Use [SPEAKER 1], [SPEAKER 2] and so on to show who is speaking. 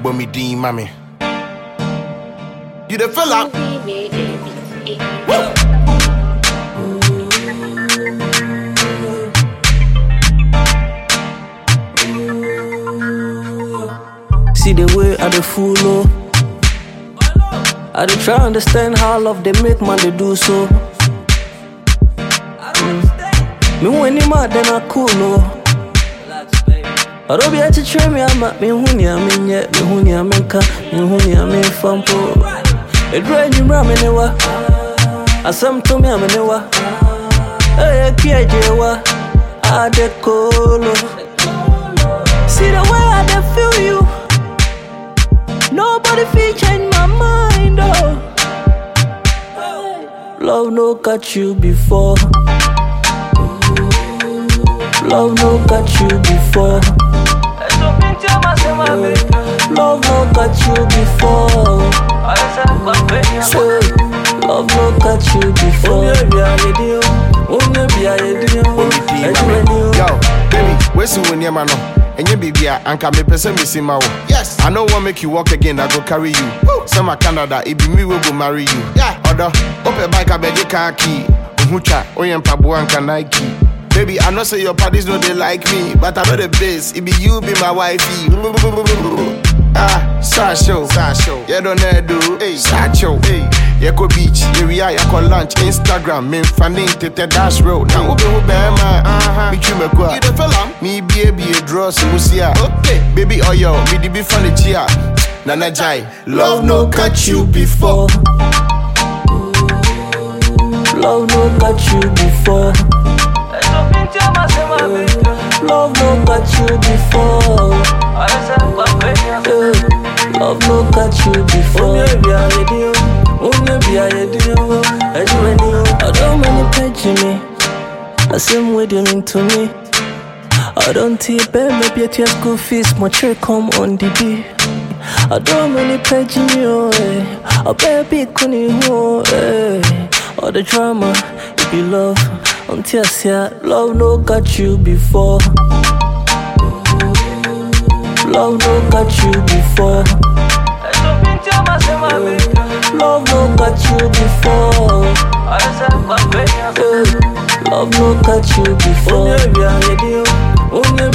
[SPEAKER 1] bɔ me din ma me you dey feel am
[SPEAKER 2] See the way I dey follow. I dey try understand how love they make man they do so. Mm. Me when you mad then I cool no. Ɔdɔ bi akyekyere me ama mehu nea menyɛ mehu nea menka mehu nea memfa mpo ɛduru anwummerɛ a me ne wa asɛm to me a me ne wa ɛyɛ kiagye wa ade kolo See the way I dey feel you Nobody fit change my mind oh Love no catch you before Love no catch you before Love no catch you before Say, Love no catch you before
[SPEAKER 1] Yo, baby, where's you nneɛma no ɛnyɛ biribi a anka mepɛ sɛ mesi ma wo yes i no wan make you walk again i go carry you sɛ ma canada ebi me wey go marry you ɔdɔ wopɛ bike abɛgye car key ohu twa woyɛ mpaboa anka nike Baby, I know say your parties know they like me, but I know the best. It be you, be my wifey. Ah, Sasho, Sasho, you don't know do, hey, Sacho, hey, Yako beach, yeah we are, Yako lunch, Instagram, me fanning tete dash road. Now ube ube ma, uh-huh, me chume kwa. You the fella? Me be a be a draw, so we see ya. Okay, baby, oh yo, me di be funny chia. Nana Jai, love no catch you before.
[SPEAKER 2] Love no catch you before Love no catch you before Eh, Love no catch you before I don't many page me I same way they mean to me I don't think pay maybe at your school fees my check come on the day I don't many page me oh eh I baby couldn't oh eh All the drama it be love until I see love no got you before Love no got you before Love no got you before Eh, Love no got you before